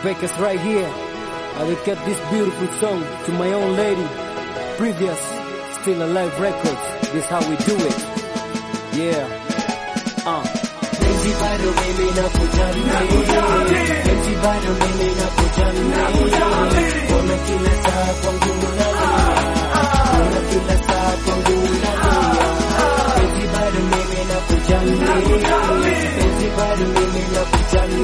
Bakers right here. I dedicate this beautiful song to my own lady. Previous, still alive records. This how we do it. Yeah. Uh. Penzi bado mimi nakujali, penzi bado mimi nakujali, mbona kila saa kwangu unalia, mbona kila saa kwangu unalia, penzi bado mimi nakujali, penzi bado mimi nakujali,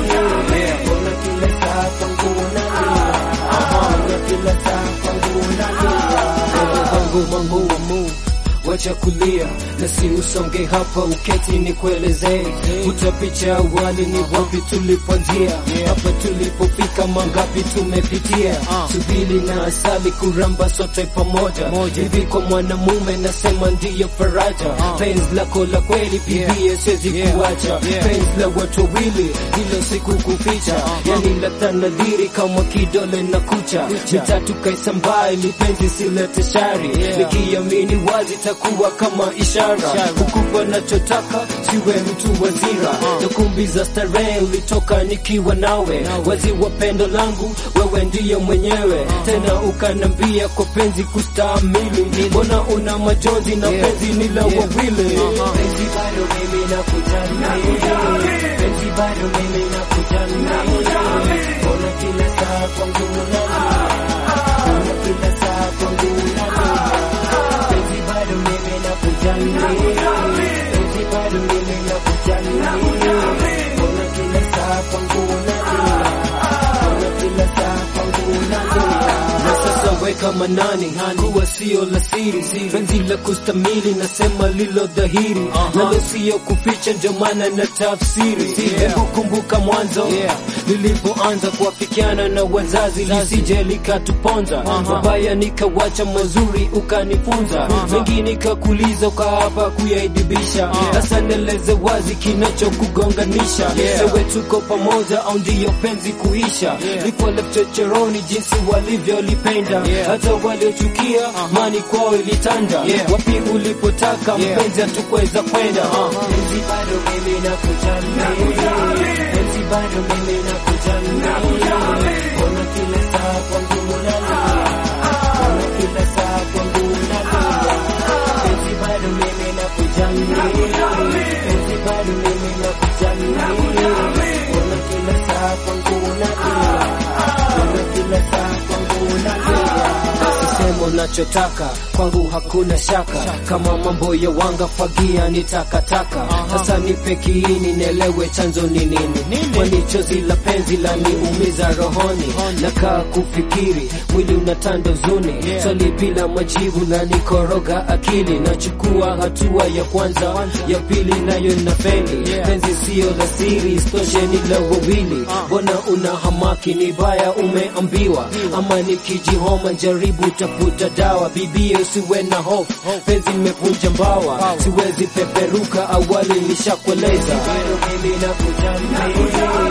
mbona kila saa kwangu unalia, mbona kila saa kwangu unalia, wangu wangu wa mu wacha kulia na si usonge hapa uketi ni kuelezee utapicha awali ni wapi tulipoanzia hapa tulipofika mangapi tumepitia subili na asali kuramba sote pamoja hivi kwa mwanamume nasema ndiyo faraja penzi lako la kweli bibie siwezi kuacha penzi la watu wawili hilo siku kuficha yani la tanadhiri kama kidole na kucha mitatu kaisambaa ili penzi silete shari nikiamini wazi takuwa kama ishara kukupa nachotaka siwe mtu wazira na kumbi za starehe ulitoka nikiwa nawe wazi wa pendo langu wewe ndiyo mwenyewe tena ukanambia kwa penzi kustamili mbona una majonzi na penzi ni la wawili penzi bado mimi nakujali, penzi bado mimi nakujali, mbona kila saa kwangu unalia, mbona kila saa kwangu unalia, penzi bado mimi nakujali, penzi bado mimi nakujali, mbona kila saa kwangu unalia, mbona kila saa kwangu unalia. na sasa weka manani kuwa sio la siri penzi la kustamili nasema lilo dhahiri nalo sio kuficha ndio maana na tafsiri hebu kumbuka mwanzo lilipoanza kuafikiana na wazazi lisije likatuponza mabaya nikawacha mazuri ukanifunza mengi nikakuliza ukaapa kuyaidibisha sasa neleze wazi kinachokugonganisha sewe tuko pamoja au ndiyo penzi kuisha liko chochoroni jinsi walivyolipenda hata waliochukia mani kwao ilitanda wapi ulipotaka mpenzi hatukuweza kwenda Penzi bado mimi nakujali, penzi bado mimi nakujali, mbona kila saa kwangu unalia, mbona kila saa kwangu unalia, penzi bado mimi nakujali, penzi bado mimi nakujali, mbona kila saa kwangu unalia, mbona kila saa kwangu unalia. sisemo nachotaka kwangu hakuna shaka kama mambo ya wanga fagia ni takataka sasa nipe kiini nielewe chanzo ni nini kwani chozi la penzi la niumiza rohoni nakaa kufikiri mwili unatanda uzuni swali bila majibu na nikoroga akili nachukua hatua ya kwanza ya pili nayo na feli penzi sio la siri istoshe ni la wawili mbona una hamaki ni baya umeambiwa ama nikijihoma jaribu tafuta dawa bibie usiwe na hofu penzi imevunja mbawa siwezi peperuka awali nishakueleza bado mimi nakujali,